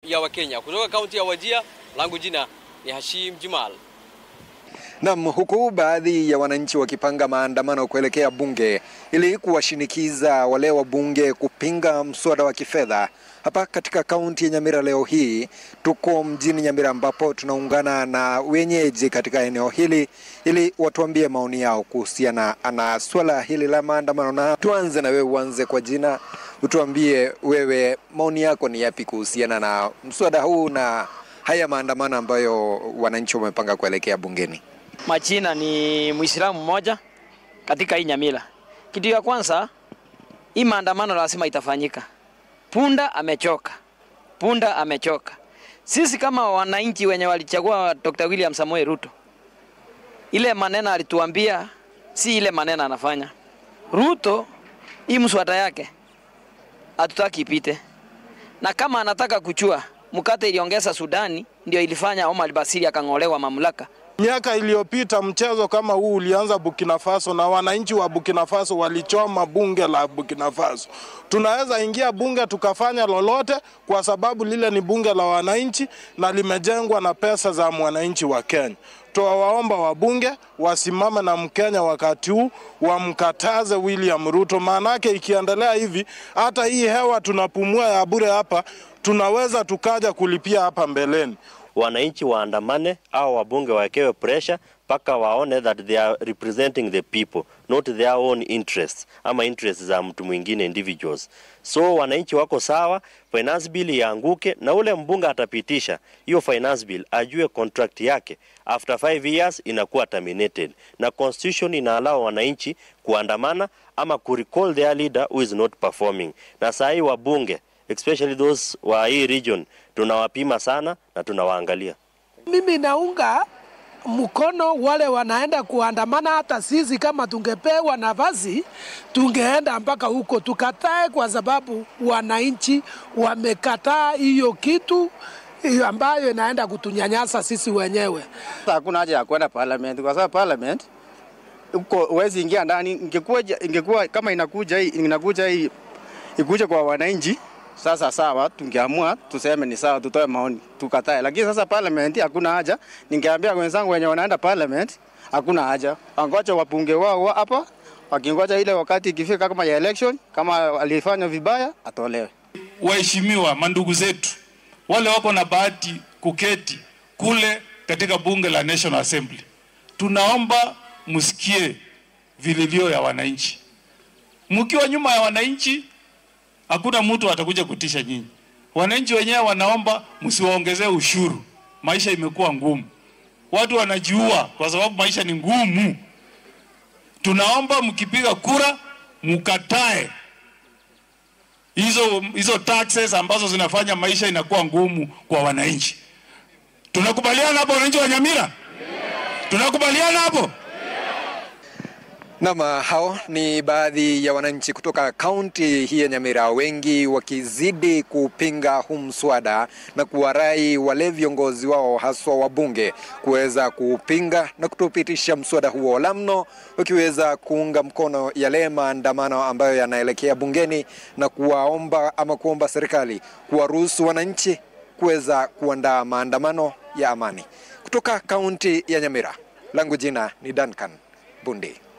ya Wakenya. Kutoka kaunti ya Wajia, langu jina ni Hashim Jumal. Nam, huku baadhi ya wananchi wakipanga maandamano kuelekea bunge ili kuwashinikiza wale wa bunge kupinga mswada wa kifedha. Hapa katika kaunti ya Nyamira leo hii tuko mjini Nyamira ambapo tunaungana na wenyeji katika eneo hili ili watuambie maoni yao kuhusiana na swala hili la maandamano. Na tuanze na wewe, uanze kwa jina, utuambie wewe maoni yako ni yapi kuhusiana na mswada huu na haya maandamano ambayo wananchi wamepanga kuelekea bungeni. Majina ni Muislamu mmoja katika hii Nyamira. Kitu ya kwanza, hii maandamano lazima itafanyika. Punda amechoka, punda amechoka. Sisi kama wananchi wenye walichagua Dr. William Samoei Ruto, ile maneno alituambia si ile maneno anafanya. Ruto hii mswada yake hatutaki ipite, na kama anataka kuchua mkate iliongeza Sudani, ndio ilifanya Omar Basiri akang'olewa mamlaka. Miaka iliyopita mchezo kama huu ulianza Burkina Faso na wananchi wa Burkina Faso walichoma bunge la Burkina Faso. Tunaweza ingia bunge tukafanya lolote kwa sababu lile ni bunge la wananchi na limejengwa na pesa za mwananchi wa Kenya. Tuwaomba wabunge wasimame na Mkenya wakati huu, wamkataze William Ruto, maanake ikiendelea hivi hata hii hewa tunapumua ya bure hapa tunaweza tukaja kulipia hapa mbeleni. wananchi waandamane au wabunge wawekewe pressure mpaka waone that they are representing the people not their own interests ama interests za mtu mwingine individuals. So wananchi wako sawa, finance bill ianguke na ule mbunge atapitisha hiyo finance bill, ajue contract yake after 5 years inakuwa terminated, na constitution inaallow wananchi kuandamana ama kurecall their leader who is not performing. Na saa hii wabunge especially those wa hii region tunawapima sana na tunawaangalia. Mimi naunga mkono wale wanaenda kuandamana. Hata sisi kama tungepewa nafasi tungeenda mpaka huko tukatae, kwa sababu wananchi wamekataa hiyo kitu hiyo ambayo inaenda kutunyanyasa sisi wenyewe. Hakuna haja ya kwenda parliament kwa sababu parliament uko huwezi ingia ndani. Ingekuwa ingekuwa kama inakuja hii inakuja hii ikuje kwa wananchi sasa sawa, tungeamua tuseme ni sawa, tutoe maoni tukatae, lakini sasa parliament hakuna haja. Ningeambia wenzangu wenye wanaenda parliament hakuna haja, wangoja wabunge wao hapa, wakingoja ile wakati ikifika kama ya election, kama alifanya vibaya atolewe. Waheshimiwa mandugu zetu wale wako na bahati kuketi kule katika bunge la National Assembly, tunaomba msikie vilivyo ya wananchi. Mkiwa nyuma ya wananchi hakuna mtu atakuja kutisha nyinyi. Wananchi wenyewe wanaomba msiwaongezee ushuru, maisha imekuwa ngumu, watu wanajiua kwa sababu maisha ni ngumu. Tunaomba mkipiga kura mkatae hizo hizo taxes ambazo zinafanya maisha inakuwa ngumu kwa wananchi. Tunakubaliana hapo, wananchi wa Nyamira? Tunakubaliana hapo? Nam, hao ni baadhi ya wananchi kutoka kaunti hii ya Nyamira, wengi wakizidi kupinga huu mswada na kuwarai wale viongozi wao haswa wabunge kuweza kupinga na kutopitisha mswada huo, la mno wakiweza kuunga mkono yale maandamano ambayo yanaelekea bungeni na kuwaomba ama kuomba serikali kuwaruhusu wananchi kuweza kuandaa maandamano ya amani. Kutoka kaunti ya Nyamira, langu jina ni Duncan Bundi.